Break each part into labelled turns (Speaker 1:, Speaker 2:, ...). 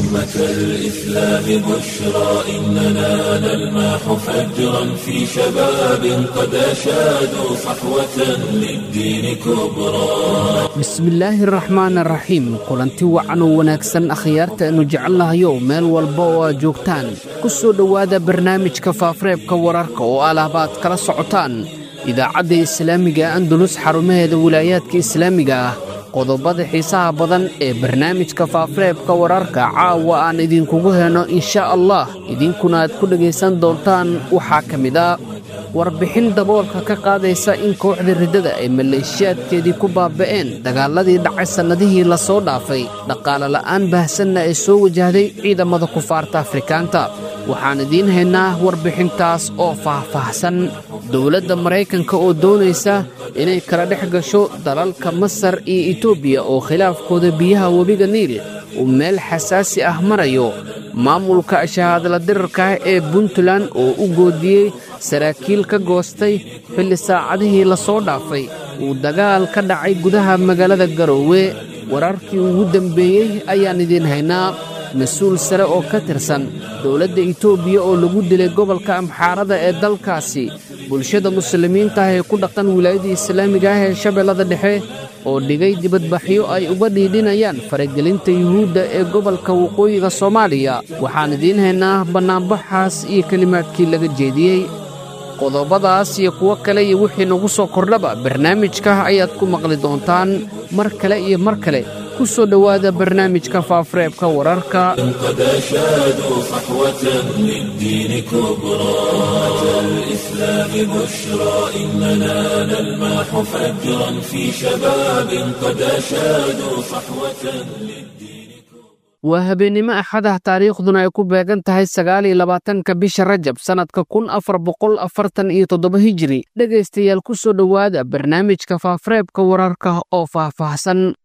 Speaker 1: أمة الإسلام بشرى إننا نلمح فجرا في شباب قد أشادوا صحوة للدين كبرى
Speaker 2: bismillaahi araxmaan araxiim kulanti wacan oo wanaagsan akhyaarta aynu jecelnahayo meel walba oo aad joogtaan ku soo dhowaada barnaamijka faafareebka wararka oo alaabaad kala socotaan idaacadda islaamiga andalus xarumaheeda wilaayaadka islaamiga ah qodobada xiisaha badan ee barnaamijka faafareebka wararka caawa aan idinkugu heno insha allah idinkuna aad ku dhegaysan doontaan waxaa ka mid a warbixin daboolka ka qaadaysa in kooxda riddada ay maleeshiyaadkeedii ku baaba'een dagaaladii dhacay sannadihii la soo dhaafay dhaqaale la'aan baahsanna ee soo wajahday ciidamada kufaarta afrikaanta waxaan idiin haynaa warbixintaas oo faahfaahsan dowladda maraykanka oo doonaysa inay kala dhex gasho dalalka masar iyo etoobiya oo khilaafkooda biyaha webiga niil uu meel xasaasi ah marayo maamulka shahaadala dirarkaah ee puntland oo u goodiyey saraakiil ka goostay xilli saacadihii la soo dhaafay uu dagaal ka dhacay gudaha magaalada garoowe wararkii ugu dembeeyey ayaan idiin haynaa mas-uul sare oo ka tirsan dowladda etoobiya oo lagu dilay gobolka amxaarada ee dalkaasi bulshada muslimiinta ah ee ku dhaqan wilaayadda islaamiga ah ee shabeellada dhexe oo dhigay dibadbaxyo ay uga dhiidhinayaan faragelinta yuhuudda ee gobolka waqooyiga soomaaliya waxaan idiin haynaa bannaanbaxaas iyo kelimaadkii laga jeediyey qodobadaas iyo kuwo kale iyo wixii nagu soo kordhaba barnaamijka ayaad ku maqli doontaan mar kale iyo mar kale ku soo dhowaada barnaamijka faafareebka wararka
Speaker 1: قد أشادوا صحوة للدين كبرى أمة الإسلام بشرى إننا نلمح فجرا في شباب قد أشادوا صحوة للدين
Speaker 2: waa habeennimo axadah taariikhduna ay ku beegan tahay sagaal iyo labaatanka bisha rajab sannadka kun afar boqol afartan iyo toddoba hijiri dhegaystayaal ku soo dhowaada barnaamijka faafareebka wararka oo faahfaahsan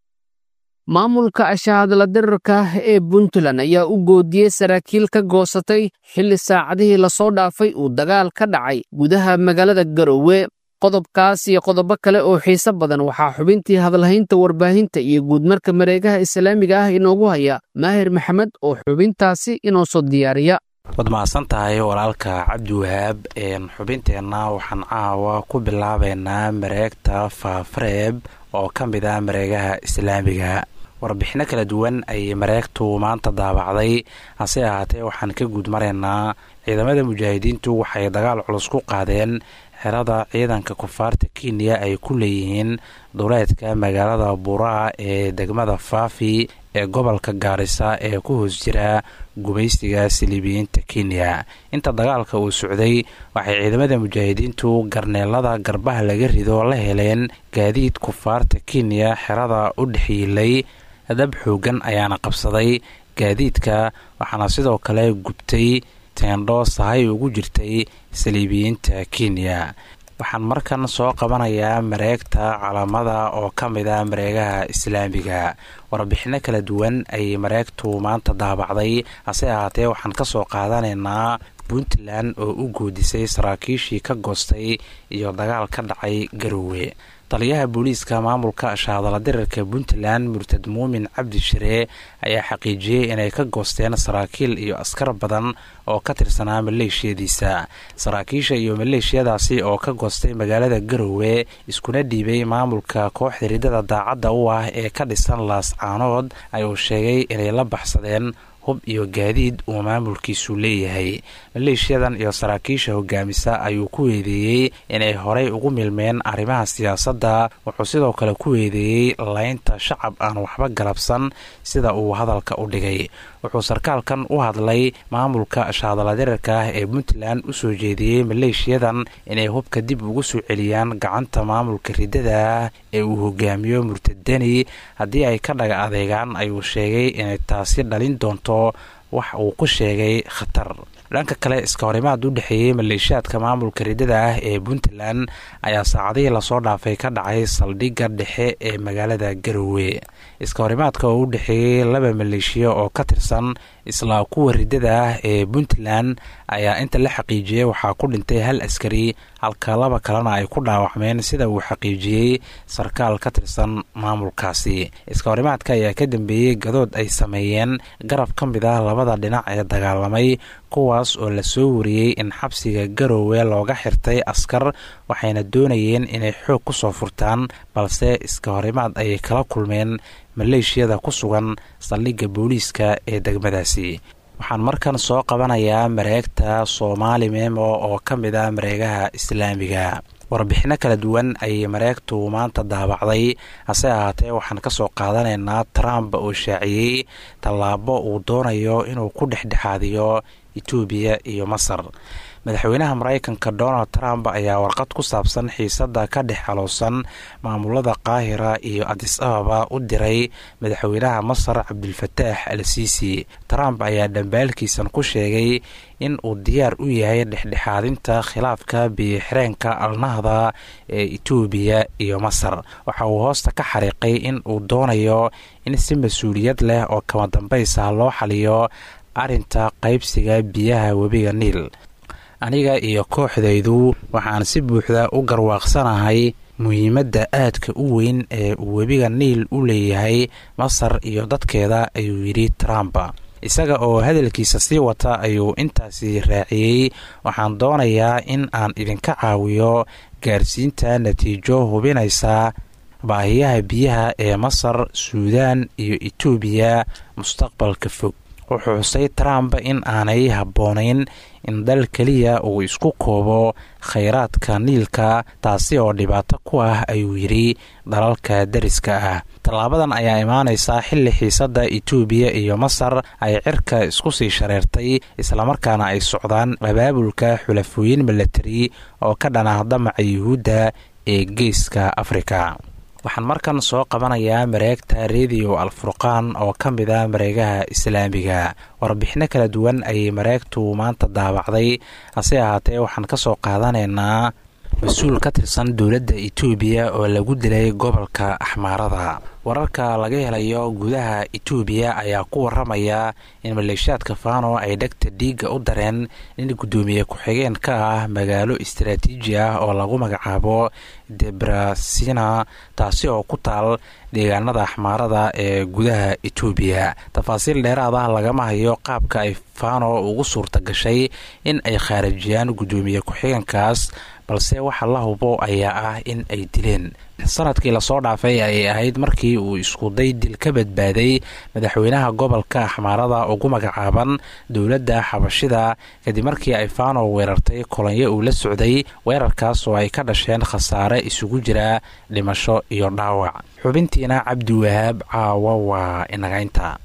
Speaker 2: maamulka ashahaadla dirarka ee puntland ayaa u goodiyey saraakiil ka goosatay xilli saacadihii lasoo dhaafay uu dagaal ka dhacay gudaha magaalada garoowe qodobkaas iyo qodobo kale oo xiise badan waxaa xubintii hadalhaynta warbaahinta iyo guudmarka mareegaha islaamiga ah inoogu haya maahir maxamed oo xubintaasi inoo soo diyaariya
Speaker 3: waad mahadsan tahay walaalka cabdiwahaab xubinteenna waxaan caawa ku bilaabaynaa mareegta faafareeb oo ka mid ah mareegaha islaamiga warbixinno kala duwan ayay mareegtu maanta daabacday hase ahaatee waxaan ka guud maraynaa ciidamada mujaahidiintu waxay dagaal culus ku qaadeen xerada ciidanka kufaarta kenya ay ku leeyihiin duleedka magaalada buraa ee degmada faafi ee gobolka gaarisa ee ku hoos jira gumaystiga siliibiyiinta kenya inta dagaalka uu socday waxay ciidamada mujaahidiintu garneelada garbaha laga rido la heleen gaadiid kufaarta kenya xerada u dhexyiilay dab xoogan ayaana qabsaday gaadiidka waxaana sidoo kale gubtay teendho sahay ugu jirtay saliibiyiinta kenya waxaan markan soo qabanayaa mareegta calaamada oo ka mid ah mareegaha islaamiga warbixinno kala duwan ayay mareegtu maanta daabacday hase ahaatee waxaan ka soo qaadanaynaa puntland oo u goodisay saraakiishii ka goostay iyo dagaal ka dhacay garoowe taliyaha booliiska maamulka shaadala dirarka puntland murtad muumin cabdi shire ayaa xaqiijiyey inay ka goosteen saraakiil iyo askar badan oo ka tirsanaa maleeshiyadiisa saraakiisha iyo maleeshiyadaasi oo ka goostay magaalada garowe iskuna dhiibay maamulka kooxda riddada daacadda u ah ee ka dhisan laascaanood ayuu sheegay inay la baxsadeen hub iyo gaadiid uu maamulkiisu leeyahay maleeshiyadan iyo saraakiisha hogaamisa ayuu ku weedeeyey inay horey ugu milmeen arrimaha siyaasadda wuxuu sidoo kale ku weedeeyey laynta shacab aan waxba galabsan sida uu hadalka u dhigay wuxuu sarkaalkan u hadlay maamulka shaadaladirarka ah ee puntland u soo jeediyey maleeshiyadan inay hubka dib ugu soo celiyaan gacanta maamulka riddada ee uu hogaamiyo murtadani haddii ay ka dhaga adeegaan ayuu sheegay inay taasi dhalin doonto wax uu ku sheegay khatar dhanka kale iska horimaad u dhexeeyey maleeshiyaadka maamulka riddada ah ee puntland ayaa saacadihii lasoo dhaafay ka dhacay saldhigga dhexe ee magaalada garowe iska horimaadka oo u dhexeeyey laba maleeshiya oo ka tirsan isla kuwa riddada ah ee puntland ayaa inta la xaqiijiyey waxaa ku dhintay hal askari halka laba kalena ay ku dhaawacmeen sida uu xaqiijiyey sarkaal ka tirsan maamulkaasi iska horimaadka ayaa ka dambeeyey gadood ay sameeyeen garab ka mid ah labada dhinac ee dagaalamay kuwaas oo lasoo wariyey in xabsiga garoowe looga xirtay askar waxayna doonayeen inay xoog ku soo furtaan balse iska horimaad ayay kala kulmeen maleeshiyada ku sugan saldhigga booliiska ee degmadaasi waxaan markan soo qabanayaa mareegta soomaali memo oo ka mid ah mareegaha islaamiga warbixinno kala duwan ayay mareegtu maanta daabacday hase ahaatee waxaan ka soo qaadanaynaa trump oo shaaciyey tallaabo uu doonayo inuu ku dhexdhexaadiyo etoobiya iyo masar madaxweynaha maraykanka donald trump ayaa warqad ku saabsan xiisadda ka dhex xaloosan maamulada qaahira iyo adis ababa u diray madaxweynaha masar cabdilfataax al siisi trump ayaa dhambaalkiisan ku sheegay in uu diyaar u yahay dhexdhexaadinta khilaafka biyoxireenka alnahda ee etoobiya iyo masar waxa uu hoosta ka xariiqay in uu doonayo in si mas-uuliyad leh oo kama dambaysa loo xaliyo arrinta qaybsiga biyaha webiga niil aniga iyo kooxdaydu waxaan si buuxda u garwaaqsanahay muhiimadda aadka u weyn ee uu webiga niil u leeyahay masar iyo dadkeeda ayuu yidhi trump isaga oo hadalkiisa sii wata ayuu intaasi raaciyey waxaan doonayaa in aan idinka caawiyo gaarsiinta natiijo hubinaysa baahiyaha biyaha ee masar suudaan iyo etoobiya mustaqbalka fog wuxuu xusay trump in aanay habboonayn in dal keliya uu isku koobo khayraadka niilka taasi oo dhibaato ku ah ayuu yidhi dalalka deriska ah tallaabadan ayaa imaanaysaa xilli xiisadda etoobiya iyo masar ay cirka isku sii shareertay islamarkaana ay socdaan abaabulka xulafooyin milatari oo ka dhanah damaca yuhuudda ee geeska afrika waxaan markan soo qabanayaa mareegta rediyo alfurqaan oo ka mid ah mareegaha islaamiga warbixinno kala duwan ayay mareegtu maanta daabacday hase ahaatee waxaan ka soo qaadanaynaa mas-uul ka tirsan dowladda etoobiya oo lagu dilay gobolka axmaarada wararka laga helayo gudaha etoobiya ayaa ku waramaya in maleeshiyaadka fano ay dhegta dhiigga u dareen in guddoomiye ku-xigeen ka ah magaalo istaraatiiji ah oo lagu magacaabo debrasina taasi oo ku taal deegaanada axmaarada ee gudaha etoobiya tafaasiil dheeraad ah lagama hayo qaabka ay fano ugu suurta gashay in ay khaarijiyaan guddoomiye ku-xigeenkaas balse waxa la hubo ayaa ah in ay dileen sanadkii lasoo dhaafay ayay ahayd markii uu iskuday dil ka badbaaday madaxweynaha gobolka axmaarada ugu magacaaban dowladda xabashida kadib markii ay fano weerartay kolonyo uu la socday weerarkaas oo ay ka dhasheen khasaare isugu jira dhimasho iyo dhaawac xubintiina cabdiwahaab caawa waa inagaynta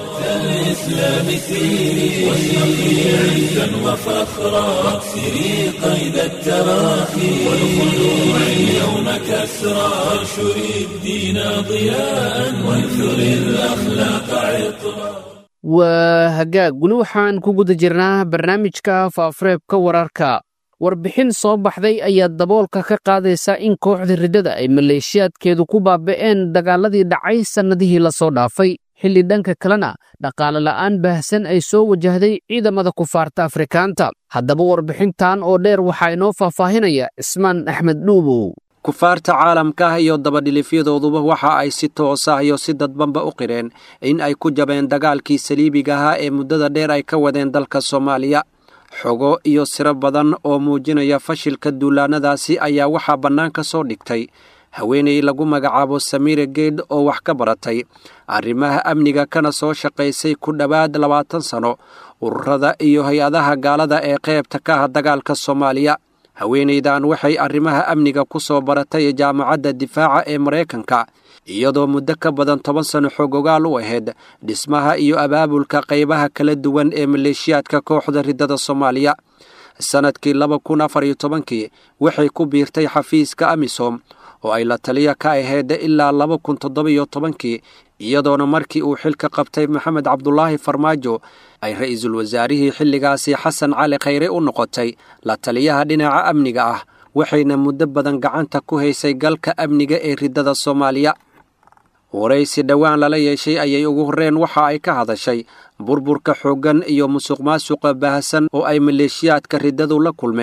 Speaker 1: الإسلام سيري واشرقي عزا وفخرا واكسري قيد التراخي والخلوع اليوم كسرا وانشري الدين ضياء وانثري الأخلاق عطرا
Speaker 2: waa hagaag weli waxaan ku guda jirnaa barnaamijka faafureebka wararka warbixin soo baxday ayaa daboolka ka qaadaysa in kooxda riddada ay maleeshiyaadkeedu ku baaba'een dagaaladii dhacay sannadihii lasoo dhaafay xilli dhanka kalena dhaqaale la'aan baahsan ay soo wajahday ciidamada kufaarta afrikaanta haddaba warbixintan oo dheer waxaa inoo faahfaahinaya cismaan axmed dhuubow
Speaker 4: kufaarta caalamka ah iyo dabadhilifyadooduba waxa ay si toos ah iyo si dadbanba u qireen in ay ku jabeen dagaalkii saliibiga ahaa ee muddada dheer ay ka wadeen dalka soomaaliya xogo iyo siro badan oo muujinaya fashilka duulaannadaasi ayaa waxaa bannaan ka soo dhigtay haweenay lagu magacaabo samiire geed oo wax ka baratay arrimaha amniga kana soo shaqaysay ku dhowaad labaatan sano ururada iyo hay-adaha gaalada ee qaybta ka ah dagaalka soomaaliya haweenaydan waxay arrimaha amniga ku soo baratay jaamacadda difaaca ee maraykanka iyadoo muddo ka badan toban sano xogogaal u ahayd dhismaha iyo abaabulka qaybaha kala duwan ee maleeshiyaadka kooxda riddada soomaaliya sannadkii laba kun afar iyo tobankii waxay ku biirtay xafiiska amisom oo ay la taliya ka ahayd ilaa laba kun toddobiyo tobankii iyadoona markii uu xilka qabtay maxamed cabdulaahi farmaajo ay ra'iisul wasaarihii xilligaasi xasan cali khayre u noqotay la taliyaha dhinaca amniga ah waxayna muddo badan gacanta ku haysay galka amniga ee riddada soomaaliya waraysi dhowaan lala yeeshay ayay ugu horreen waxa ay ka hadashay burburka xooggan iyo musuq maasuqa baahsan oo ay maleeshiyaadka riddadu la kulmeen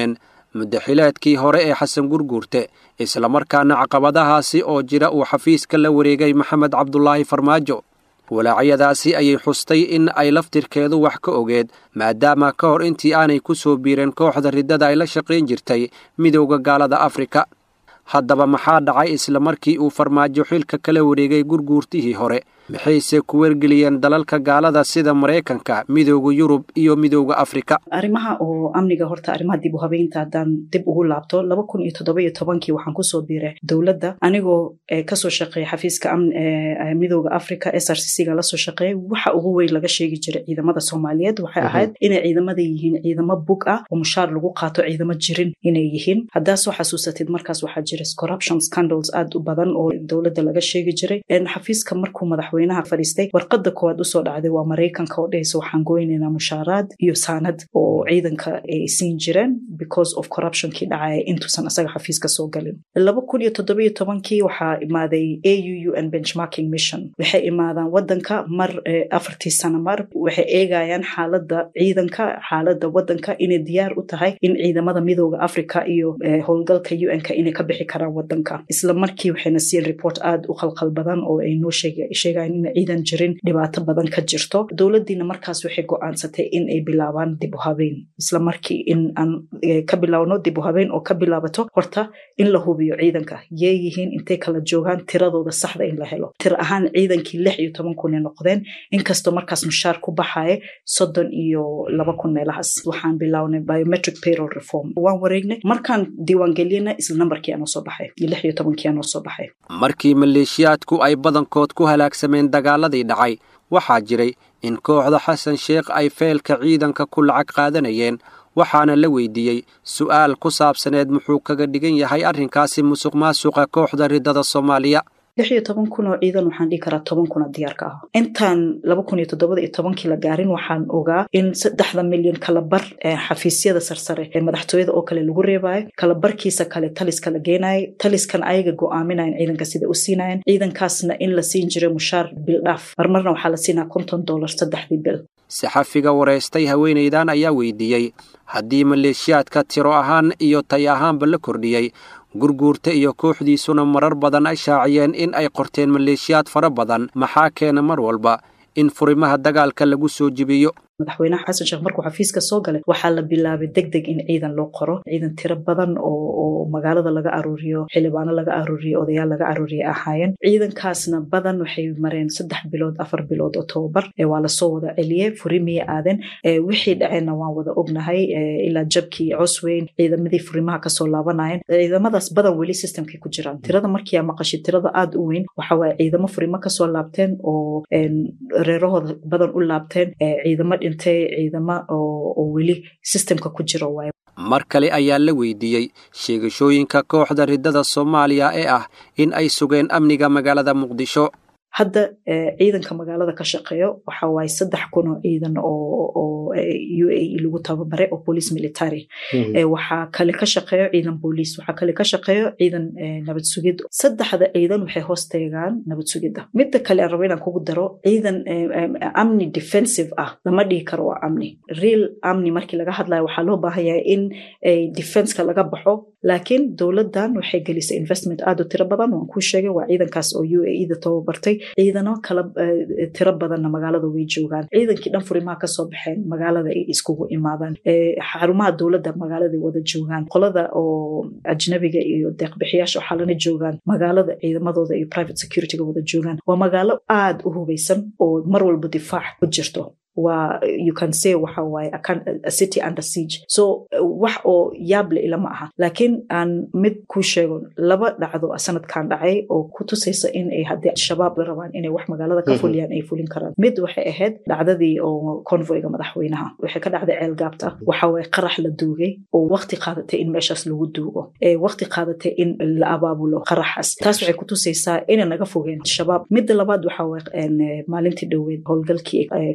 Speaker 4: muddaxileedkii hore ee xasan gurguurte islamarkaana caqabadahaasi oo jira uu xafiiska la wareegay maxamed cabdulaahi farmaajo walaacyadaasi ayay xustay in ay laftirkeedu wax ka ogeed maadaama ka hor intii aanay ku soo biireen kooxda riddada ay la shaqayn jirtay midowda gaalada afrika haddaba maxaa dhacay isla markii uu farmaajo xilka kala wareegay gurguurtihii hore maxayse ku wargeliyeen dalalka gaalada sida maraykanka midooda yurub iyo midooda afrika
Speaker 5: arrimaha oo amniga horta arrimaha dib u habeynta haddaan dib ugu laabto laba kun iyo toddoba iyo tobankii waxaan kusoo biiray dowladda anigoo kasoo shaqeeya xafiiska midooda africa s r c c ga lasoo shaqeeyay waxa ugu weyn laga sheegi jiray ciidamada soomaaliyeed waxay ahayd inay ciidamada yihiin ciidamo bug ah oo mushaar lagu qaato ciidamo jirin inay yihiin haddaa soo xasuusatid markaas waxaa jira corruption scandals aad u badan oo dowladda laga sheegi jiray xafiiska markuu madaxweynaha fadhiistay warqada koowaad usoo dhacday waa maraykanka oo dhehaysa waxaan goynaynaa mushaaraad iyo saanad oo ciidanka ay siin jireen because of corruptionkii dhacaya intuusan asaga xafiiska soo galin laba kun iyo toddoba iyo tobankii waxaa imaaday a u u n benchmarking mission waxay imaadaan wadanka mar afartii sano mar waxay eegayaan xaalada ciidanka xaalada wadanka inay diyaar u tahay in ciidamada midooda africa iyo howlgalka u n-ka inay ka bixi karaan wadanka isla markii waxayna siin report aad u khalkhal badan oo ay noo sheegayan in ciidan jirin dhibaato badan ka jirto dowladdiina markaas waxay go-aansatay in ay bilaabaan dib u habeyn isla markii in aan ka bilaabno dib u habeyn oo ka bilaabato horta in la hubiyo ciidanka yee yihiin intay kala joogaan tiradooda saxda in la helo tir ahaan ciidankii lix iyo toban kun ay noqdeen inkastoo markaas mushaar ku baxaya soddon iyo laba kun meelahaas waxaan bilaabnay biometric payroll reform waan wareegnay markaan diiwaangeliyana isla nambarkii aanoo soo baxay iyo lix iyo tobankii aanoo soo baxay
Speaker 4: markii maleeshiyaadku ay badankood ku halaagsameen dagaaladii dhacay waxaa jiray in kooxda xasan sheekh ay feelka ciidanka ku lacag qaadanayeen waxaana la weydiiyey su'aal ku saabsaneed muxuu kaga dhigan yahay arrinkaasi musuq maasuqa kooxda riddada soomaaliya
Speaker 5: lix iyo toban kun oo ciidan waxaan dhihi karaa toban kuna diyaarka ah intaan laba kun iyo toddobada iyo tobankii la gaarin waxaan ogaa in saddexda milyan kalabar xafiisyada sarsare ee madaxtooyada oo kale lagu reebayo kalabarkiisa kale taliska la geenayo taliskan ayaga go-aaminayan ciidanka sida u siinayan ciidankaasna in la siin jiray mushaar bil dhaaf marmarna waxaa la siinaa konton dollar saddexdii bil
Speaker 4: saxafiga waraystay haweenaydan ayaa weydiiyey haddii maleeshiyaadka tiro ahaan iyo tay ahaanba la kordhiyey gurguurta iyo kooxdiisuna marar badan ay shaaciyeen in ay qorteen maleeshiyaad fara badan maxaa keena mar walba in furimaha dagaalka lagu soo jibiyo
Speaker 5: madaxweynaha xasan sheekh markuu xafiiska soo galay waxaa la bilaabay deg deg in ciidan loo qoro ciidan tiro badan oo magaalada laga aruuriyo xildhibaano laga aruuriyo odayaal laga aruuriya ahaayeen ciidankaasna badan waxay mareen saddex bilood afar bilood oo tobabar waa lasoo wada celiyey furimiyay aadeen wixii dhaceenna waan wada ognahay ilaa jabkii cosweyn ciidamadii furimaha kasoo laabanayeen ciidamadaas badan weli systemkay ku jiraan tirada markiia maqashay tirada aad u weyn waxawaaye ciidamo furimo kasoo laabteen oo reerahooda badan u laabteen ciidamo ciidama oo weli sistemka ku jiro waay
Speaker 4: mar kale ayaa la weydiiyey sheegashooyinka kooxda riddada soomaaliya ee ah in ay sugeen amniga magaalada muqdisho
Speaker 5: hadda ciidanka magaalada ka shaqeeyo waxa waaye saddex kun oo ciidan oo u a e lagu tababaray oo police military waxaa kale ka shaqeeyo ciidan booliis waxaa kale ka shaqeeyo ciidan nabad sugid saddexda ciidan waxay hoos teegaan nabad sugidda midda kale aan rabo inaan kugu daro ciidan amni defensive ah lama dhihi karo waa amni real amni markii laga hadlayo waxaa loo baahan yahay in defenska laga baxo laakiin dowladdan waxay gelisay investment aad u tiro badan waan kuu sheegay waa ciidankaas oo u a e da tababartay ciidano kala tiro badanna magaalada way joogaan ciidankii dhan furimaha kasoo baxeen magaalada ay iskugu imaadaan xarumaha dowladda magaalada wada joogaan qolada oo ajnabiga iyo deeqbixiyaasha waxaa lana joogaan magaalada ciidamadooda iyo private securityga wada joogaan waa magaalo aad u hubeysan oo mar walba difaac ku jirto waa you can say waxa waaye a city under siege so wax oo yaable ilama aha laakiin aan mid ku sheego laba dhacdo sanadkan dhacay oo ku tusaysa in ay haddii al-shabaab rabaan inay wax magaalada ka fuliyaan ay fulin karaan mid waxay ahayd dhacdadii oo convoyga madaxweynaha waxay ka dhacday ceelgaabta waxa waaye qarax la duugay oo waqti qaadatay in meeshaas lagu duugo waqti qaadatay in la abaabulo qaraxaas taas waxay ku tusaysaa inay naga fogeen shabaab midda labaad waxa waaye maalintii dhoweed howlgalkii ku qabteen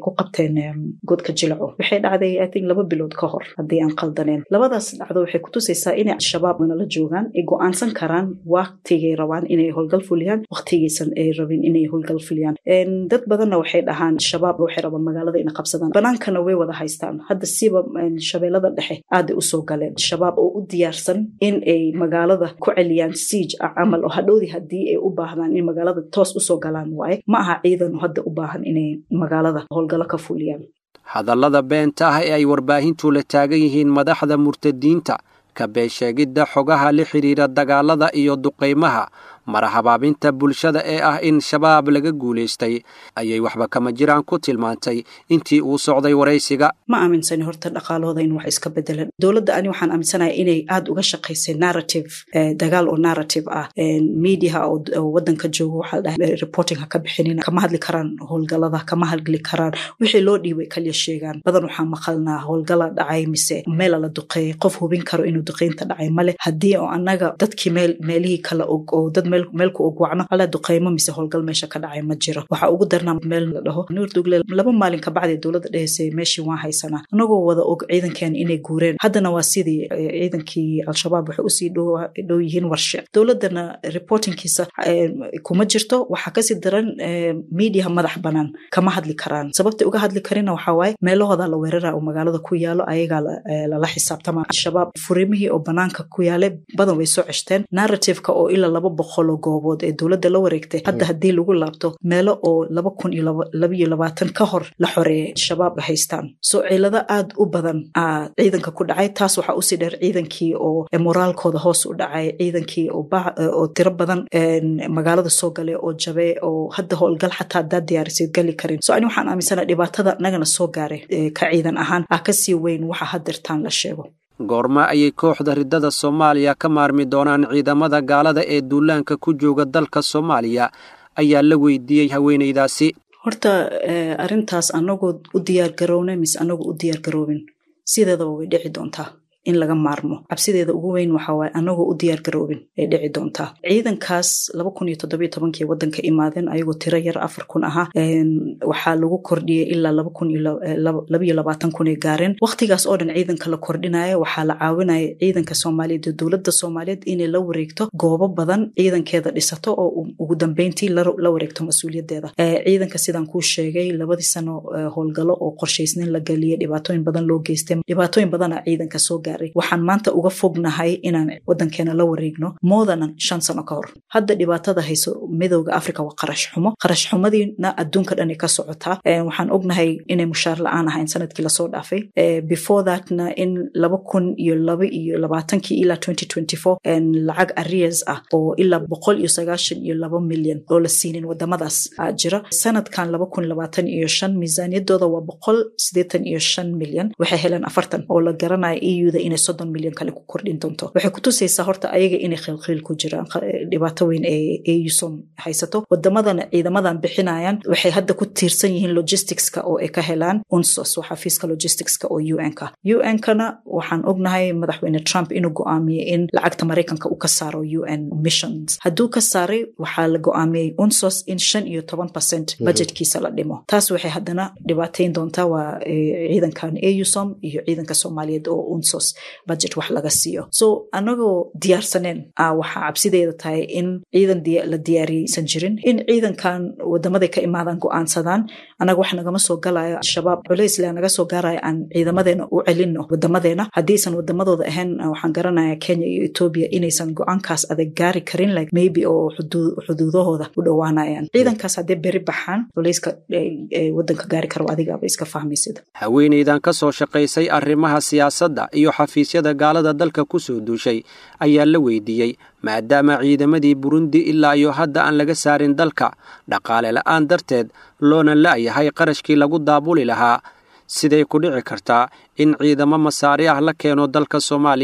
Speaker 5: godka jilaco waxay dhacday i think laba bilood ka hor haddii aan qaldaneen labadaas dhacdo waxay kutusaysaa inay al-shabaab nala joogaan ay go-aansan karaan waqtigay rabaan inay howlgal fuliyaan waqtigaysan ay rabin inay howlgal fuliyaan dad badanna waxay dhahaan shabaab waxay rabaan magaalada inay qabsadaan banaankana way wada haystaan hadda siba shabeellada dhexe aaday usoo galeen shabaab oo u diyaarsan in ay magaalada ku celiyaan siij ah camal oo hadhowdii haddii ay u baahdaan in magaalada toos usoo galaan waaye ma aha ciidan hadda u baahan inay magaalada howlgalo ka fuliyaan
Speaker 4: hadallada beenta ah ee ay warbaahintu la taagan yihiin madaxda murtadiinta ka beesheegidda xogaha la xidhiira dagaalada iyo duqaymaha marahabaabinta bulshada ee ah in shabaab laga guulaystay ayay waxba kama jiraan ku tilmaantay intii uu socday waraysiga
Speaker 5: ma aaminsani horta dhaqaalahooda in wax iska bedelan dowladda ani waxaan aaminsanaya inay aada uga shaqaysay narrative dagaal oo narrative ah mediaha oo wadanka joogo waxaa dhahay reporting ha ka bixinin kama hadli karaan howlgalada kama hadli karaan wixii loo dhiibay kaliya sheegaan badan waxaa maqalnaa howlgala dhacay mise meela la duqeeyay qof hubin karo inuu duqeynta dhacay male haddii oo annaga dadkii meel meelihii kala og oo dad meelku og wacno ala duqeymo mise howlgal meesha ka dhacay ma jiro waxaa ugu darnaa meel la dhaho nuur dugle laba maalin kabacdi dowladda dhehaysa meeshii waan haysanaa anagoo wada og ciidankeena inay guureen haddana waa sidii ciidankii al-shabaab waxay usii dhow yihiin warshe dowladdana reportingkiisa kuma jirto waxaa kasii daran mediaha madax banaan kama hadli karaan sababta uga hadli karina waxaa waaye meelahooda la weerara oo magaalada ku yaalo ayagaa lala xisaabtama al-shabaab furimihii oo banaanka ku yaale badan way soo ceshteen narrativeka oo ilaa laba boqol oo goobood ee dowladda la wareegtay hadda haddii lagu laabto meelo oo laba kun iyo labaiyo labaatan ka hor la xoreeyay shabaab haystaan soo cilado aad u badan aa ciidanka ku dhacay taas waxaa usii dheer ciidankii oo moraalkooda hoos u dhacay ciidankii oo tiro badan magaalada soo galay oo jabe oo hadda howlgal xataa haddaad diyaarisid gali karin so ani waxaan aaminsana dhibaatada nagana soo gaaray ka ciidan ahaan ah kasii weyn waxa hadeertaan la sheego
Speaker 4: goorma ayay kooxda riddada soomaaliya ka maarmi doonaan ciidamada gaalada ee duulaanka ku jooga dalka soomaaliya ayaa la weydiiyey haweenaydaasi
Speaker 5: horta arrintaas anagoo u diyaar garownay mise anagoo u diyaar garoobin sideedaba way dhici doontaa in laga maarmo cabsideeda ugu weyn waxa waaye anagoo u diyaar garoobin ay dhici doontaa ciidankaas laba kun iyo toddobiyo tobankii waddanka imaadeen ayagoo tiro yar afar kun ahaa waxaa lagu kordhiyey ilaa laba kun iyo labaiyo labaatan kun ay gaareen wakhtigaas oo dhan ciidanka la kordhinaya waxaa la caawinaya ciidanka soomaaliyeed iyo dowladda soomaaliyeed inay la wareegto goobo badan ciidankeeda dhisato oo ugu dambeyntii la wareegto mas-uuliyaddeeda ciidanka sidaan kuu sheegay labadii sano howlgalo oo qorshaysnin la geliyay dhibaatooyin badan loo geystay dhibaatooyin badana ciidanka soo gaaray waxaan maanta uga fognahay inaan wadankeena la wareegno moodanan shan sano ka hor hadda dhibaatada hayso midowda africa waa qarash xumo qarash xumadiina adduunka dhan ay ka socotaa waxaan ognahay inay mushaar la-aan ahayn sanadkii lasoo dhaafay before thatna in laba kun iyo laba iyo labaatankii ilaa twenty twenty four lacag arias ah oo ilaa boqol iyo sagaashan iyo laba milyan oo la siinin wadamadaas jira sanadkan laba kun labaatan iyo shan miisaaniyadooda waa boqol sideetan iyo shan milyan waxay heleen afartan oo la garanaya euda inay soddon milyan kale ku kordhin doonto waxay kutusaysaa horta ayaga inay khiilkhiil ku jiraan dhibaato weyn ee eusom haysato wadamadana ciidamadan bixinayaan waxay hadda ku tiirsan yihiin logisticska oo ay ka helaan unsos waa xafiiska logisticska oo un-ka un-kana waxaan ognahay madaxweyne trump inuu go-aamiyey in lacagta maraykanka uu ka saaro un missions hadduu ka saaray waxaa la go-aamiyey unsos in shan iyo toban percent budgetkiisa la dhimo taas waxay haddana dhibaateyn doontaa waa ciidankan eusom iyo ciidanka soomaaliyeed oo unsos budget wax laga siiyo so anagoo diyaarsaneen waxaa cabsideeda tahay in ciidan la diyaariyeysan jirin in ciidankan wadamaday ka imaadaan go-aansadaan anaga wax nagama soo galayo al-shabaab culeysle naga soo gaaraya aan ciidamadeena u celino wadamadeena haddiisan wadamadooda ahayn waxaan garanaya kenya iyo etoobiya inaysan go-aankaas adag gaari karin like maybe oo xuduudahooda u dhowaanayaan ciidankaas haddee beri baxaan culeyska wadanka gaari karo adigaaba iska fahmaysid
Speaker 4: haweenaydan ka soo shaqaysay arrimaha siyaasadda iyo xafiisyada gaalada dalka ku soo duushay ayaa la weydiiyey maadaama ciidamadii burundi ilaa iyo hadda aan laga saarin dalka dhaqaale la'aan darteed loona la'yahay qarashkii lagu daabuli lahaa siday ku dhici kartaa in ciidamo masaari ah la keeno dalka soomaaliya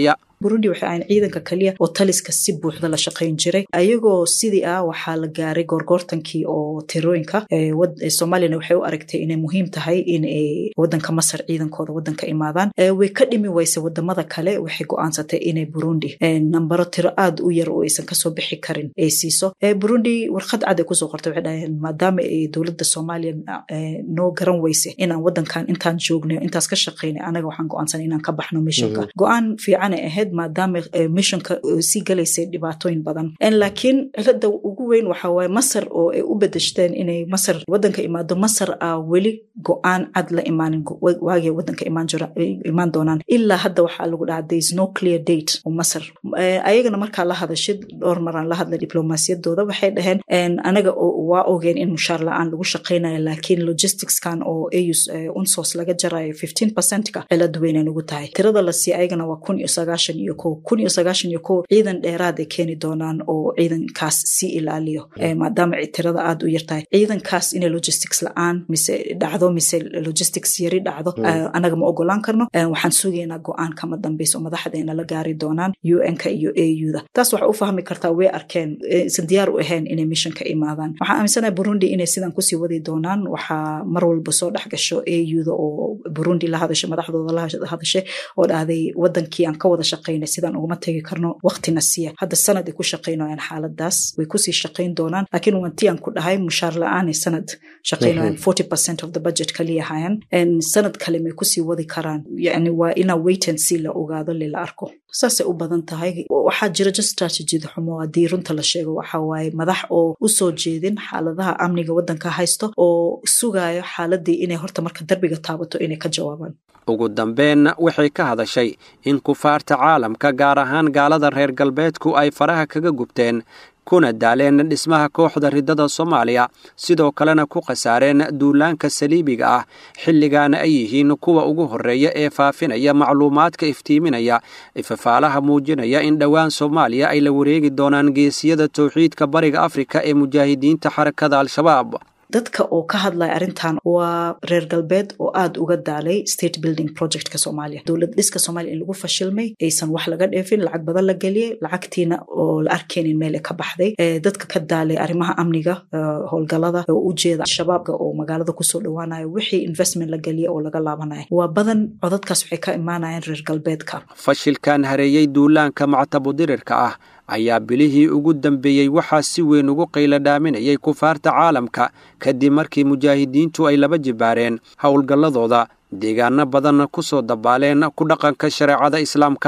Speaker 5: burundi waxay ahayn ciidanka kaliya oo taliska si buuxda la shaqayn jiray ayagoo sidii ah waxaa la gaaray goorgoortankii oo tirooyinka soomaaliyana waxay u aragtay inay muhiim tahay in wadanka masar ciidankooda wadanka imaadaan way ka dhimi weyse wadamada kale waxay go-aansatay inay burundi nambaro tiro aada u yar oo aysan kasoo bixi karin ay siiso burundi warqad cad ay kusoo qortay waxay dhaheen maadaama ay dowladda soomaaliya noo garan weyse inaan wadankan intaan joogno intaas ka shaqaynay anaga waxaan go-aansanay inaan ka baxno missionka go-aan fiican ay ahayd maadaama missionka sii galaysay dhibaatooyin badan laakiin cilada ugu weyn waxa waaye masar oo ay u bedeshteen inay masar wadanka imaado masar a weli go-aan cad la imaanin waagay wadanka imaan doonaan ilaa hadda waxaa lagu dhahaa there is no clear date oo masar ayagana markaa la hadashid dhowr maraan la hadlay diblomaasiyadooda waxay dhaheen anaga waa ogeen in mushaar la-aan lagu shaqaynayo laakiin logisticskan oo aus unsos laga jarayo fifteen percentka cilad weynay nagu tahay tirada la siiya ayagana waa kun iyo sagaashan iyo ko kun iyo sagaashan iyo ko ciidan dheeraad ay keeni doonaan oo ciidankaas sii ilaaliyo maadaama tirada aada u yartahay ciidankaas inay logistics la-aan mise dhacdo mise logistics yari dhacdo anaga ma ogolaan karno waxaan sugaynaa go-aan kama dambaysa oo madaxdeena la gaari doonaan un-ka iyo au da taas waxaa u fahmi kartaa way arkeen isan diyaar u ahayn inay missionka imaadaan waxaan aaminsanahay burundi inay sidan kusii wadi doonaan waxaa mar walba soo dhex gasho au da oo burundi la hadashay madaxdooda la hadashay oo dhahday wadankii aan ka wada shaqaynay sidaan uguma tegi karno waqtina siya hadda sanad ay ku shaqaynayaan xaaladaas way kusii shaqayn doonaan laakiin wanti aan ku dhahay mushaar la-aanay sanad shaqaynayaan forty percent of the budget kaliya hayan sanad kale may kusii wadi karaan yani waa inaa wait and see la ogaado lila arko saasay u badan tahay waxaa jira just strategida xumo haddii runta la sheego waxa waaye madax oo usoo jeedin xaaladaha amniga wadanka haysto oo sugayo xaaladii inay horta marka darbiga taabato inay ka jawaabaan
Speaker 4: ugu dambeenna waxay ka hadashay in kufaarta caalamka gaar ahaan gaalada reer galbeedku ay faraha kaga gubteen kuna daaleen dhismaha kooxda riddada soomaaliya sidoo kalena ku khasaareen duulaanka saliibiga ah xilligaana ay yihiin kuwa ugu horreeya ee faafinaya macluumaadka iftiiminaya ifafaalaha muujinaya in dhowaan soomaaliya ay la wareegi doonaan geesiyada towxiidka bariga afrika ee mujaahidiinta xarakada al-shabaab
Speaker 5: dadka oo ka hadlaya arrintan waa reer galbeed oo aada uga daalay state building projectka soomaaliya dowlad dhiska soomaliya in lagu fashilmay aysan wax laga dheefin lacag badan la geliyey lacagtiina oo la arkeynin meele ka baxday dadka ka daalay arrimaha amniga howlgalada oo ujeeda shabaabka oo magaalada kusoo dhowaanayo wixii investment la geliya oo laga laabanaya waa badan codadkaas waxay ka imaanayaan reer galbeedka
Speaker 4: fashilkan hareeyey duulaanka mactabudirirka ah ayaa bilihii ugu dambeeyey waxaa si weyn ugu qayla dhaaminayay kufaarta caalamka kadib markii mujaahidiintu ay laba jibaareen howlgalladooda deegaano badanna ku soo dabaaleen ku dhaqanka shareecada islaamka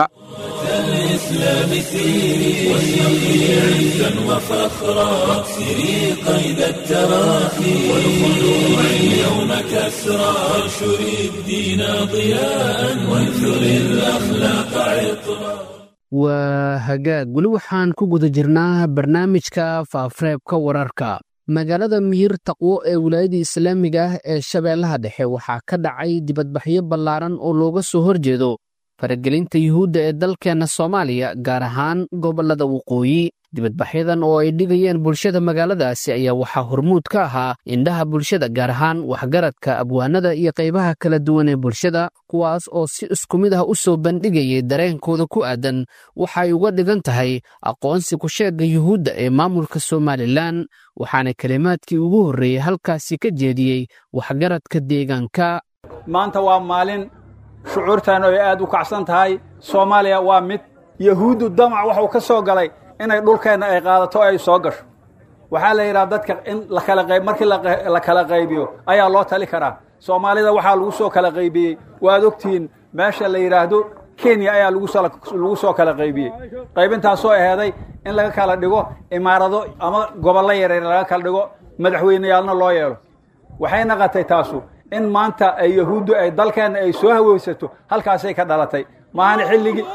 Speaker 2: waa hagaag weli waxaan ku guda jirnaa barnaamijka faafareebka wararka magaalada miyir taqwo ee wilaayada islaamiga ah ee shabeellaha dhexe waxaa ka dhacay dibadbaxyo ballaaran oo looga soo horjeedo faragelinta yuhuudda ee dalkeenna soomaaliya gaar ahaan gobollada waqooyi dibadbaxyadan oo ay dhigayeen bulshada magaaladaasi ayaa waxaa hormuud ka ahaa indhaha bulshada gaar ahaan waxgaradka abwaanada iyo qaybaha kala duwan ee bulshada kuwaas oo si isku mid ah u soo bandhigayay dareenkooda ku aadan waxay uga dhigan tahay aqoonsi ku-sheegga yuhuudda ee maamulka somalilan waxaana kelimaadkii ugu horreeyey halkaasi ka jeediyey waxgaradka deegaanka
Speaker 6: maanta waa maalin shucuurtan ay aad u kacsan tahay soomaaliya waa mid yahuuddu damac waxuu ka soo galay inay dhulkeenna ay qaadato ay soo gasho waxaa la yidhaha dadka in lakala qayb markii la kala qaybiyo ayaa loo tali karaa soomaalida waxaa lagu soo kala qaybiyey waad ogtihiin meesha la yidhaahdo kenya ayaa lagu soo kala qaybiyey qaybintaasoo aheeday in laga kala dhigo imaarado ama gobollo yaryar laga kala dhigo madaxweyneyaalna loo yeelo waxay naqatay taasu in maanta ay yahuuddu ay dalkeenna ay soo haweysato halkaasay ka dhalatay maana xilligii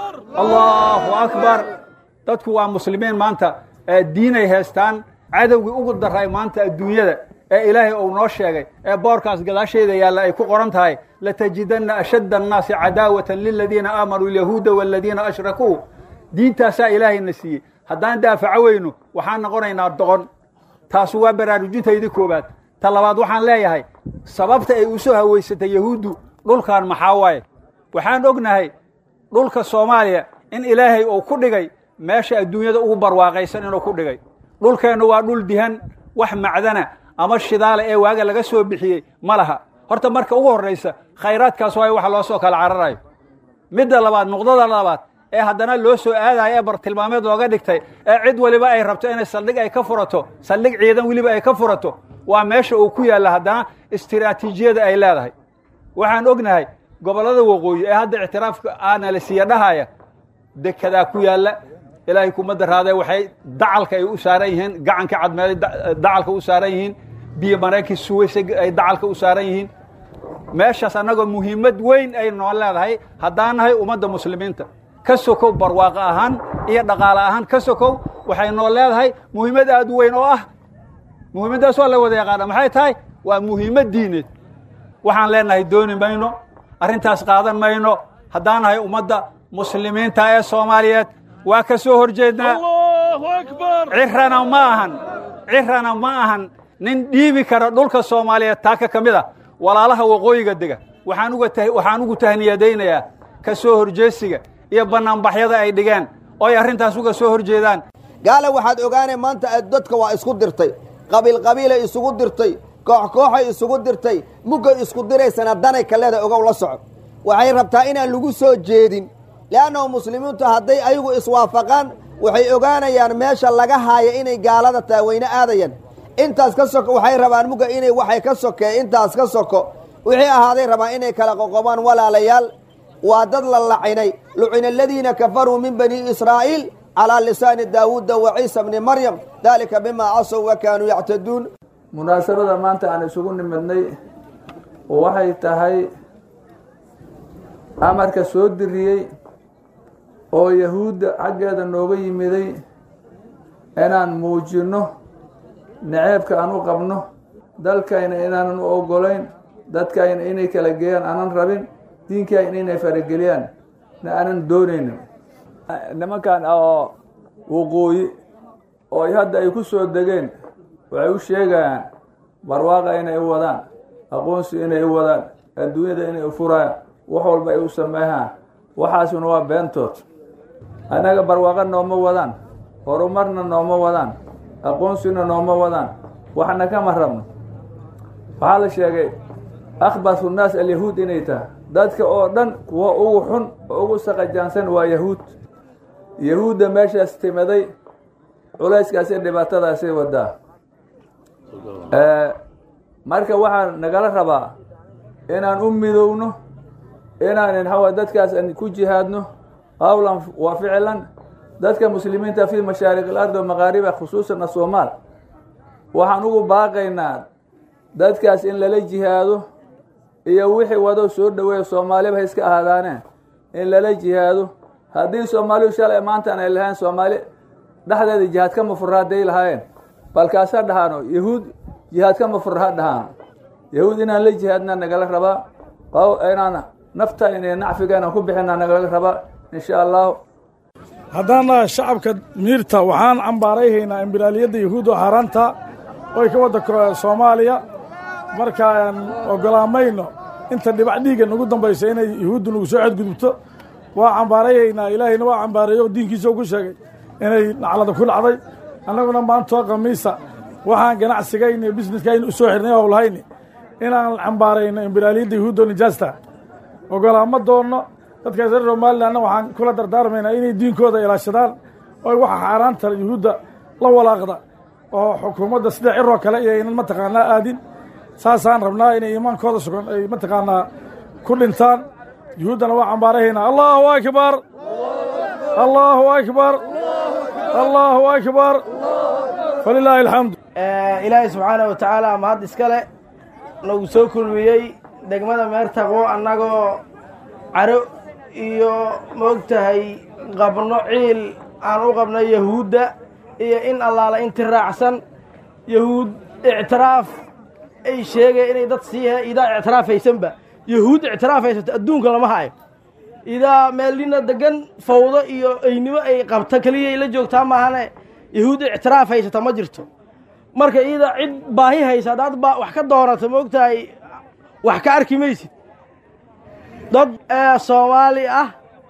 Speaker 6: allahu akbar dadku waa muslimiin maanta diinay haystaan cadowgii ugu daray maanta adduunyada ee ilaahay uu noo sheegay ee boorkaas gadaasheeda yaalla ay ku qoran tahay latajidanna ashadda annaasi cadaawatan liladiina aamanuu alyahuuda waaladiina ashrakuu diintaasaa ilaahayna siiyey haddaan daafaco weyno waxaan noqonaynaa doqon taasu waa baraarujintaydii koowaad ta labaad waxaan leeyahay sababta ay u soo haweysatay yahuuddu dhulkan maxaa waaye waxaan ognahay dhulka soomaaliya in ilaahay uu ku dhigay meesha adduunyada ugu barwaaqaysan inuu ku dhigay dhulkeennu waa dhul dihan wax macdana ama shidaale ee waaga laga soo bixiyey ma laha horta marka ugu horraysa khayraadkaas waayo waxa loo soo kala cararayo midda labaad nuqdada labaad ee haddana loo soo aadayo ee bartilmaameed looga dhigtay ee cid waliba ay rabto inay saldhig ay ka furato saldhig ciidan weliba ay ka furato waa meesha uu ku yaalla haddana istiraatiijiyada ay leedahay waxaan ognahay gobollada waqooyi ee hadda ictiraafka aana la siiya dhahaya dekedaa ku yaalla ilaahay kumadda raadee waxay dacalka ay u saaran yihiin gacanka cadmeeday dacalka u saaran yihiin biyo maraynkii suwaysa ay dacalka u saaran yihiin meeshaas annagoo muhiimad weyn ay noo leedahay haddaan nahay ummadda muslimiinta ka sokow barwaaqo ahaan iyo dhaqaale ahaan ka sokow waxay noo leedahay muhiimad aad u weyn oo ah muhiimaddaas waa la wada yaqaana maxay tahay waa muhiimad diineed waxaan leenahay dooni mayno arrintaas qaadan mayno haddaan nahay ummadda muslimiinta ee soomaaliyeed waa ka soo hor jeednaa cirana ma ahan cirana ma ahan nin dhiibi kara dhulka soomaaliyeed taaka ka mid a walaalaha waqooyiga dega waxaan uga waxaan ugu tahniyadaynayaa ka soo horjeesiga iyo bannaanbaxyada ay dhigeen oo ay arrintaas uga soo hor jeedaan
Speaker 7: gaale waxaad ogaanay maanta dadka waa isku dirtay qabiil qabiilay isugu dirtay koox kooxay isugu dirtay muggay isku diraysana danay kaleeda ogow la soco waxay rabtaa inaan lagu soo jeedin le'annahu muslimiintu hadday ayagu iswaafaqaan waxay ogaanayaan meesha laga haaya inay gaalada tahay wayna aadayaan intaas ka soko waxay rabaan mugga inay waxay ka sokee intaas ka soko wixii ahaaday rabaan inay kala qoqobaan walaalayaal waa dad la lacinay lucina aladiina kafaruu min bani israa'iil calaa lisaani daawuuda wa ciisa bni maryam daalika bimaa casow wa kaanuu yactaduun
Speaker 8: munaasabada maanta aan isugu nimidnay waxay tahay amarka soo diriyey oo yahuudda xaggeeda nooga yimiday inaan muujinno naceebka aan u qabno dalkayna inaanan u oggolayn dadkayna inay kala geeyaan aanan rabin diinkayna inay farageliyaan na aanan doonaynin nimankan oo waqooyi oo hadda ay ku soo degeen waxay u sheegayaan barwaaqa inay u wadaan aqoonsi inay u wadaan adduunyada inay u furayaan wax walba ay u sameeyaan waxaasuna waa beentood annaga barwaaqa nooma wadaan horumarna nooma wadaan aqoonsina nooma wadaan waxna kama rabno waxaa la sheegay akhbathu nnaas alyahuud inay tahay dadka oo dhan kuwa ugu xun oo ugu saqajaansan waa yahuud yahuudda meeshaas timaday culayskaasi dhibaatadaasay wadaa marka waxaa nagala rabaa inaan u midowno inaan inxawa dadkaas an ku jihaadno qawlan wa ficlan dadka muslimiinta fi mashaariq alard wa maqaariba khusuusan asoomaal waxaan ugu baaqaynaa dadkaas in lala jihaado iyo wixii wado soo dhoweeya soomaaliba ha iska ahaadaane in lala jihaado haddii soomaalidu shalay maantaan ay lahayn soomaali dhexdeeda jihaad kama furra hadday lahaayeen balkaasa dhahaano yahuud jihaad kama furra ha dhahaano yahuud inaan la jihaadna nagala rabaa inaan nafta inay nacfiga inaan ku bixina nagala rabaa insha allahu
Speaker 9: haddaan nahay shacabka miirta waxaan cambaarayhaynaa imbiraaliyadda yahuud oo xaaraanta oy ka wadda soomaaliya marka aan ogolaamayno inta dhibac dhiigga nagu dambaysa inay yahuuddu nagu soo xadgudubto waa cambaarayhaynaa ilaahayna waa cambaareeyo oo diinkiisa u ku sheegay inay naclada ku dhacday annaguna maantoo khamiisa waxaan ganacsigayni iyo bisneskaayni u soo xirnay howlahayni inaan cambaarayno imbiraaliyadda yahuuddo nijaasta ogolaama doonno dadkaas reer somalilanna waxaan kula dardaarmaynaa inay diinkooda ilaashadaan oo waxa xaaraanta yuhuudda la walaaqda oo xukuumadda sida ciroo kale iyo aynan mataqaanaa aadin saasaan rabnaa inay iimaankooda sugan ay mataqaanaa ku dhintaan yuhuuddana waa cambaarahaynaa allahu akbar allahu akbar allahu akbar falilaahi alxamdu
Speaker 10: ilaahay subxaana wa tacaala mahad iskale nagu soo kulmiyey degmada meertaqwo annagoo caro iyo maogtahay qabno ciil aan u qabno yahuudda iyo in allaala inti raacsan yahuud ictiraaf ay sheegaya inay dad siihe idaa ictiraafaysanba yahuud ictiraafaysato adduunka lama hayo idaa meelnina degan fawdo iyo eynimo ay qabta keliyay la joogtaa maahane yahuud ictiraaf haysata ma jirto marka iyadaa cid baahi haysa haddaad baa wax ka doonata maogtahay wax ka arki maysid dad soomaali ah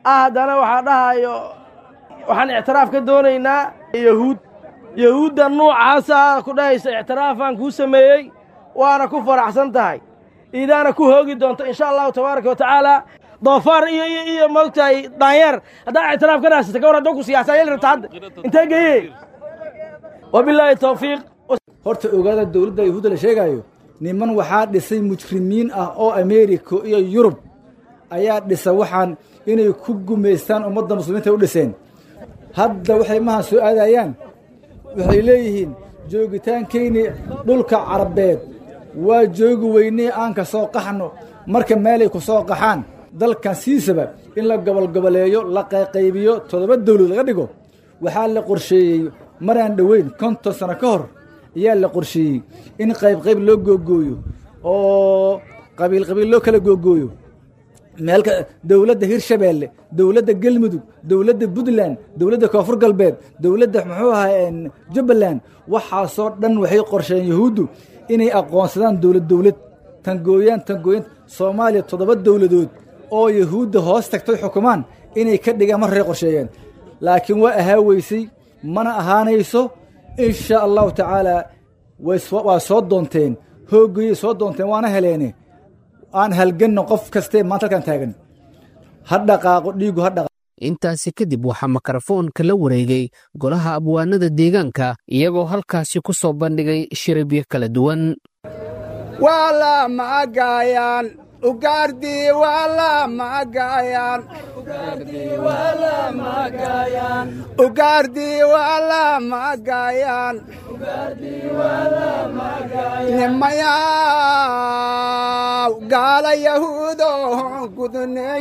Speaker 10: ah haddana waxaa dhahayo waxaan ictiraaf ka doonaynaa yahuud yahuudda nuucaasa ku dhahaysa ictiraafaan kuu sameeyey waana ku faraxsan tahay iidaana ku hoogi doonto insha allahu tabaaraka wa tacaala doofaar iyo iyo iyo moogtahay daanyeer haddaa ictiraaf ka raasata ka war haddoo ku siyaasa yeli rabta hadda intee geye wabilaahi tawfiiq
Speaker 11: horta ogaada dowladda yahuudda la sheegaayo niman waxaa dhisay mujrimiin ah oo ameerika iyo yurub ayaa dhisa waxaan inay ku gumaystaan ummadda muslimiinta u dhiseen hadda waxay maha soo aadayaan waxay leeyihiin joogitaankayni dhulka carabeed waa joogi weynee aan ka soo qaxno marka meelay ku soo qaxaan dalkan siisaba in la gobolgoboleeyo la qayqaybiyo toddoba dawlad laga dhigo waxaa la qorsheeyey maraan dhoweyn konton sano ka hor ayaa la qorsheeyey in qaybqayb loo googooyo oo qabiil qabiil loo kala googooyo meelka dowladda hirshabeelle dowladda gelmudug dowladda puntland dowladda koonfur galbeed dowladda muxuu ahaa jubbaland waxaasoo dhan waxay qorsheeyeen yahuuddu inay aqoonsadaan dowlad dowlad tangooyaan tangooyaan soomaaliya toddoba dowladood oo yahuudda hoos tagtay xukumaan inay ka dhigaan marray qorsheeyeen laakiin waa ahaa weysay mana ahaanayso insha allahu tacaalaa waa soo doonteen hoogayay soo doonteen waana heleene aan halganno qof kastee maanta halkaan taagan ha dhaqaaqo dhiigu ha dhaqaaqo
Speaker 2: intaasi kadib waxaa mikrofoonka la wareegay golaha abwaanada deegaanka iyagoo halkaasi ku soo bandhigay shiribyo kala duwan
Speaker 12: waa la magayaan ugaardii waa la magayaan ugaardii waa la magayaan nimayaw gaala yahuudo gudnay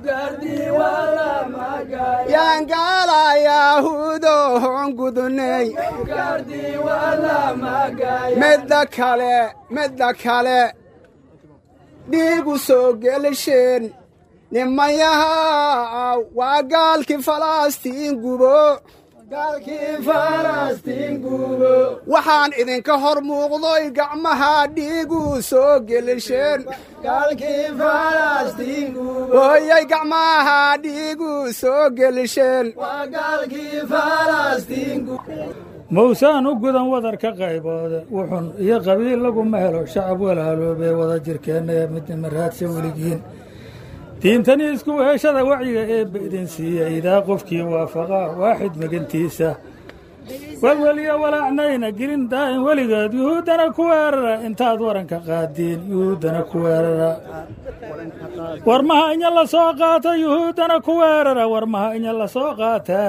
Speaker 12: yaan gaala yahuudo gudnay midda kale midda kale dhiigu soo gelisheen nimayahaw waa gaalkii falastiin gubo waxaan idinka hor muuqdoy gacmaha dhiigu soo gelisheen hooyay gacmaha dhiigu soo gelisheen
Speaker 13: mawsaan u gudan wadarka qayboode wuxun iyo qabiil laguma helo shacab walaaloobee wada jirkeenna ee midnima raadsa weligiin diintani isku weeshada wacyiga eebba idin siiya idaa qofkii waafaqa waaxid magantiisa welweliyo walaacnayna gelin daa'in weligeed yuhuuddana ku weerara intaad waranka qaadiin yuhuuddana ku weerara warmaha inya la soo qaata yuhuuddana ku weerara warmaha inya la soo qaata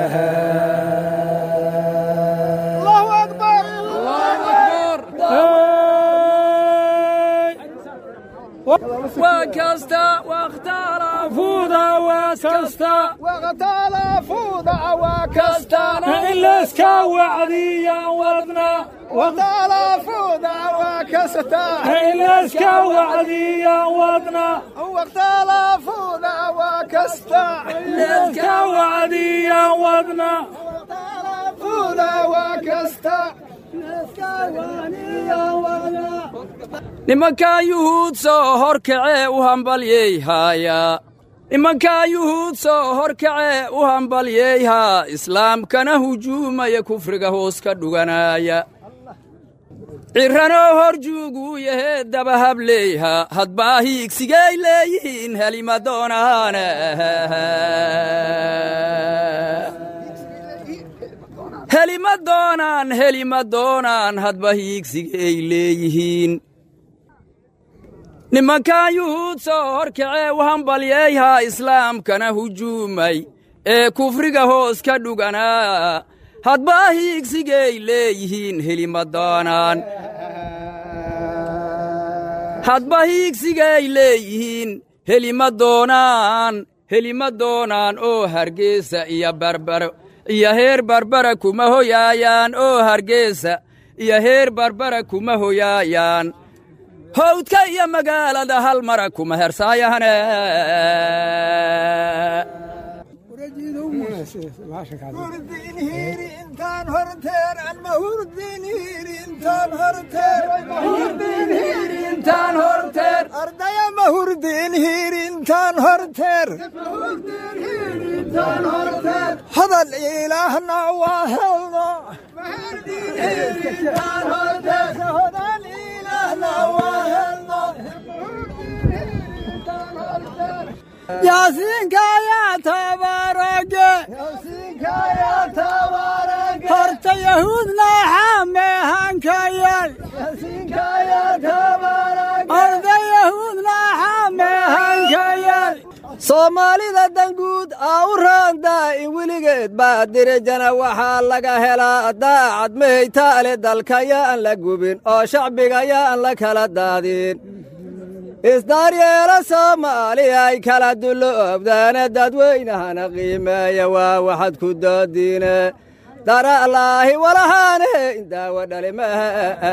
Speaker 14: وكستا واختلفوذا وكستا
Speaker 12: واختلفوذا وكستا
Speaker 13: إلا اسكا وعديا ودنا
Speaker 12: واختلفوذا وكستا
Speaker 13: إلا اسكا وعديا ودنا
Speaker 12: واختلفوذا وكستا
Speaker 13: إلا اسكا وعديا ودنا
Speaker 12: واختلفوذا وكستا
Speaker 14: nimankaa yuhuud soo horkacee u hambalyeyhaaya nimankaa yuhuud soo horkacee u hambalyeyhaa islaamkana hujuumaya kufriga hoos ka dhuganaaya cirranoo hor juuguu yahee dabahableyha hadbaa hiigsigay leeyihiin helima doonaane helima doonaan helima doonaan hadba hiigsigay leeyihiin nimankan yuhuud soo horkacee u hambalyeyhaa islaamkana hujuumay ee kufriga hoos ka dhuganaa hadbaa hiigsigay leeyihiin helima doonaan hadba hiigsigay leeyihiin helima doonaan helima doonaan oo hargeysa iyo barbaro iyo heer barbara kuma hoyaayaan oo hargeysa iyo heer barbara kuma hoyaayaan howdka iyo magaalada hal mara kuma hersaayahane
Speaker 12: ardaya mahurdin hiirintaan hiirintaan horteer hadal ilaahna waa helno yaasiinka ayaa tabaarage horta yahuudna xameehankayal orda yahuudna xameehankayal
Speaker 7: soomaalida danguud aa u raandaa in weligeed baa direjana waxaa laga helaa daacad meheytaale dalka yaan la gubin oo shacbiga yaan la kala daadin isdaaryeela soomaaliya ay kala dulloobdaana dadweynahana qiimeeya waa waxad ku doodiine dara'laahi walahaane indaawa dhalimaha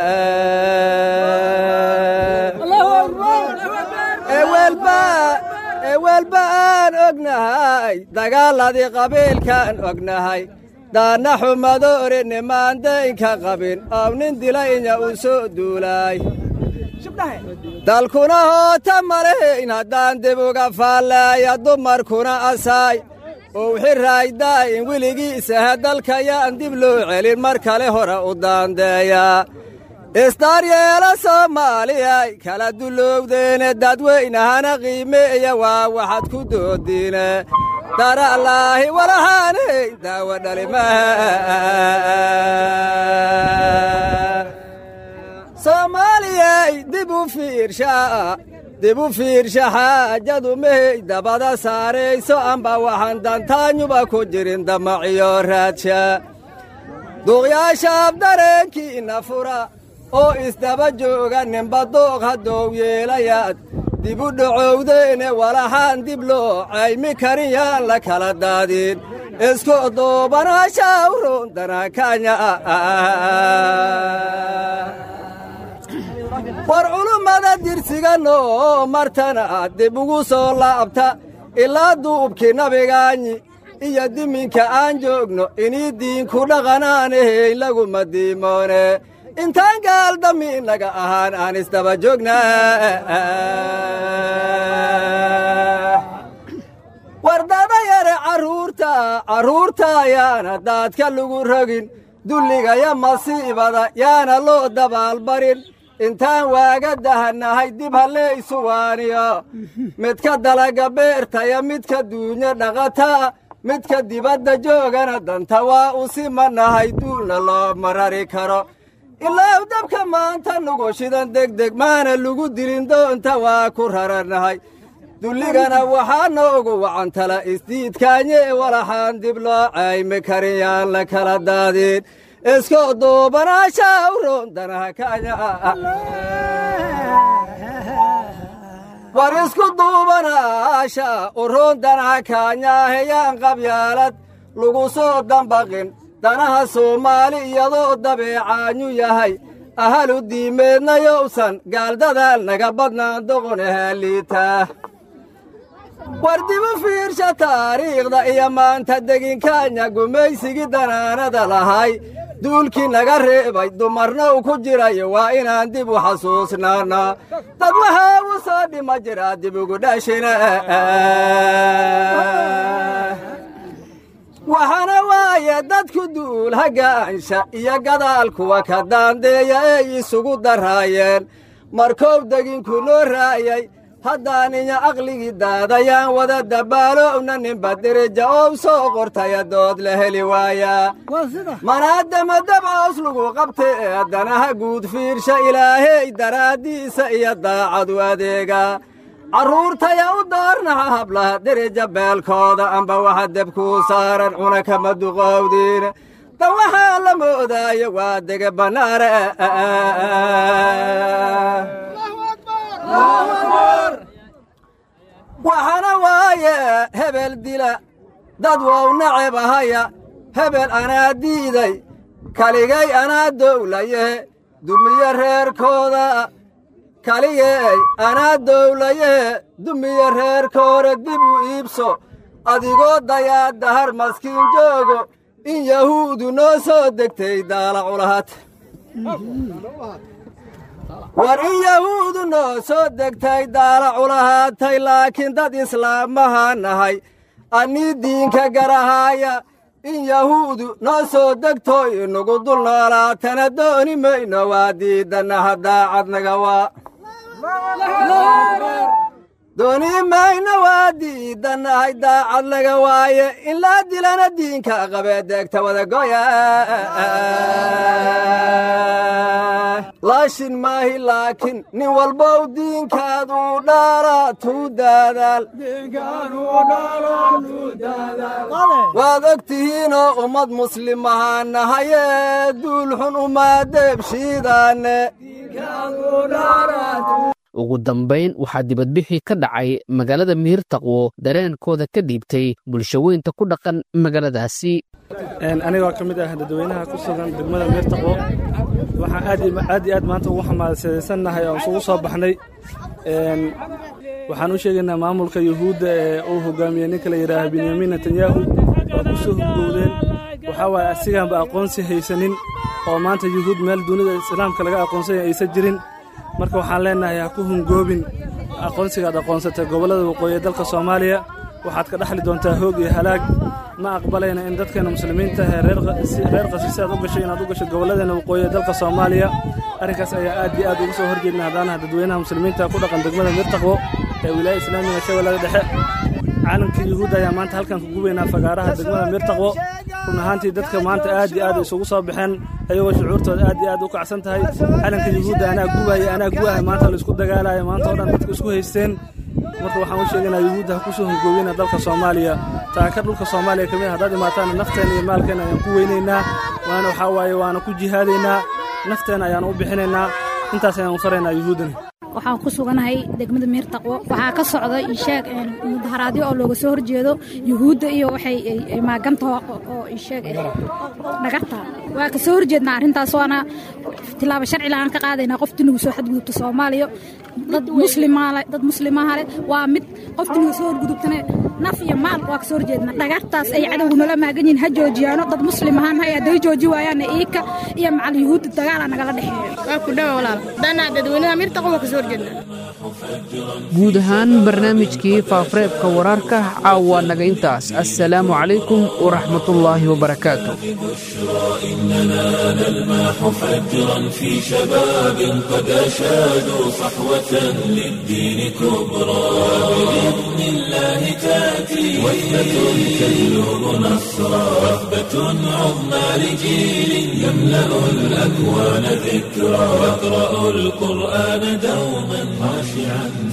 Speaker 7: ewelba aan ognahay dagaaladii qabiilkaan ognahay daanna xumadoori nimaandaynka qabin oo nin dila inya uu soo duulaay dalkuna hoota maleyn haddaan dib uga faallaaya dumarkuna asaay uu xiraaydaa in weligiisaha dalkayaan dib loo celin mar kale hore u daandeeyaa isdaaryeela soomaaliyay kala dullowdeene dadweynahana qiimeeya waa waxad ku doodiine dara'laahi walahaane daawa dhalimaha soomaaliyay dib u fiirshaa dib u fiirsha xaajadu mehey dabada saarayso amba waxaan dantaanyuba ku jirin damaciyo raadsha duuqyaashaab dareenkiinna fura oo isdaba jooga ninba dooq haddou yeelayaad dib u dhacowdeene walaxaan dib loo caymi karin yaan la kala daadin isku duubanaashaa u roondanakanya war culummada dirsiganoo martana dib ugu soo laabta ilaa duubkii nabigaanyi iyo diminka aan joogno inii diinku dhaqanaanahey laguma diimoone intaan gaaldami naga ahaan aan isdaba joognaa wardada yare carruurta carruurta yaana daadka lagu rogin dulligaya masiibada yaana loo dabaalbarin intaan waaga dahannahay dib hallee isu waaniyo midka dalaga beertaya midka duunyo dhaqataa midka dibadda joogana danta waa u simanahay duulna loo marari karo ilaa dabka maanta nugu shidan degdeg maana lagu dilin doonta waa ku rarannahay dulligana waxaa noogu wacantala isdiidkaanye walaxaan dib loo caymi karin yaan la kala daadin isko duubanaashaa u roondanaha kanya war isku duubanaasha u roondanaha kaanyaheyaan qabyaalad lagu soo dambaqin danaha soomaali iyadoo dabeecaanyu yahay ahalu diimeedna yowsan gaaldadaal naga badnaan doqonahaa liitaa war dibu fiirsha taariikhda iyo maanta deginkaanya gumaysigii danaanada lahay duulkii naga reebay dumarna u ku jirayo waa inaan dib u xasuusnaana dad waxaa u soo dhima jiraa dib ugu dhashina waxaana waaye dadku duul hagaansha iyo gadaal kuwa ka daandeeya ee isugu daraayeen markoow deginku noo raayay haddaan inya aqligii daadayaan wada dabaalowna ninba derija oo soo qortaya dood la heli waayaa manaadama dabcoos lagu qabtay ee danaha guud fiirsha ilaahey daraaddiisa iyo daacadu adeega carruurtaya u daarnaha hablaha derija beelkooda amba waxa debkuu saaran cuna kama duqowdiin da waxaa la moodaayo waa dege bannaare waxaana waaye hebel dila dad wow naceb ahaya hebel anaa diiday kaligay anaa dowlaye dumiye reerkooda kaligay anaa dowlaye dumiye reerkooda dib u iibso adigoo dayaa dahar maskiin joogo in yahuudu noo soo degtay daala culahat
Speaker 15: war in yahuudu noo soo degtay daalaculahaatay laakiin dad islaamaha nahay annii diinka garahaaya in yahuudu noo soo degto inagu dul noolaatana dooni mayno waa diidannaha daacadnaga waa dooni mayno waa diidannahay daacad laga waaye in laa dilana diinka qabee deegta wadagoya laashin maahi laakiin nin walbow diinkaad uu dhaala tuu daadaal waad og tihiinoo ummad muslimahaa nahayee duulxun umaa deebshiidaanne
Speaker 2: ugu dambayn waxaa dibadbixii ka dhacay magaalada miirtaqwo dareenkooda ka dhiibtay bulshaweynta ku dhaqan magaaladaasi
Speaker 16: anigoo ka mid ah dadweynaha ku sugan degmada miirtaqwo waxaan aad iyo aad maanta ugu xamaasadaysannahay oo isugu soo baxnay waxaan u sheegaynaa maamulka yuhuudda ee uu hogaamiyey ninka la yidhaaha benyamin netanyahu oo ku soo hurgowdeen waxaa waaye asigaanba aqoonsi haysanin oo maanta yuhuud meel dunida islaamka laga aqoonsanya aysan jirin marka waxaan leennahay ha ku hungoobin aqoonsigaad aqoonsatay gobollada waqooyi ee dalka soomaaliya waxaad ka dhexli doontaa hoog iyo halaag ma aqbalayna in dadkeena muslimiinta ahee reer qasiise aad u gashay inaad u gasho gobolladeenna waqooyi ee dalka soomaaliya arrinkaas ayaa aad iyo aad uga soo horjeedna haddaanaha dadweynaha muslimiinta ku dhaqan degmada miirtaqwo ee wilaaya islaamiga shabeellada dhexe caalamka yuhuudda ayaa maanta halkan ku gubaynaa fagaaraha degmada miirtaqwo run ahaantii dadka maanta aad iyo aad isugu soo baxeen ayagoo shucuurtooda aad iyo aad u kacsan tahay calanka yuhuudda anaa gubaya anaa gubahay maanta laisku dagaalaya maanta oo dhan dadka isku haysteen marka waxaan u sheegaynaa yuhuudda ha ku soo hungoobina dalka soomaaliya taaka dhulka soomaaliya ka mid haddaad imaataana nafteena iyo maalkeena ayaan ku weynaynaa waana waxaa waaye waana ku jihaadaynaa nafteena ayaan u bixinaynaa intaas ayaan u faraynaa yuhuuddana
Speaker 17: waxaan ku suganahay degmada miirtaqwo waxaa ka socda isheeg mudaharaadyo oo looga soo horjeedo yuhuudda iyo waxay maagantaho oo isheeg dhagarta waa ka soo horjeednaa arrintaas waana tilaabo sharci lahaan ka qaadaynaa qoftii nagu soo xadgudubta soomaaliya dad muslimaale dad muslimaha leh waa mid qoftii nagu soo horgudubtane naf iyo maal waa ka soo horjeednaa dhagartaas ay cadowgu nala maagan yihiin ha joojiyaano dad muslim ahaan hay hadday jooji waayaana iika iyo macal yuhuudda dagaalaa nagala dhexeeyo
Speaker 18: waa ku dhawa walaal danaa dadweynaha miirtaqo waa ka soo horjeednaa
Speaker 2: guud ahaan barnaamijkii faafareebka wararka caawa naga intaas assalaamu calaykum waraxmatullaahi wabarakaatu
Speaker 1: إننا نلمح فجرا في شباب قد أشادوا صحوة للدين كبرى بإذن الله تأتي وثبة تجلب نصرا وثبة عظمى لجيل يملأ الأكوان ذكرى يقرأ القرآن دوما خاشعا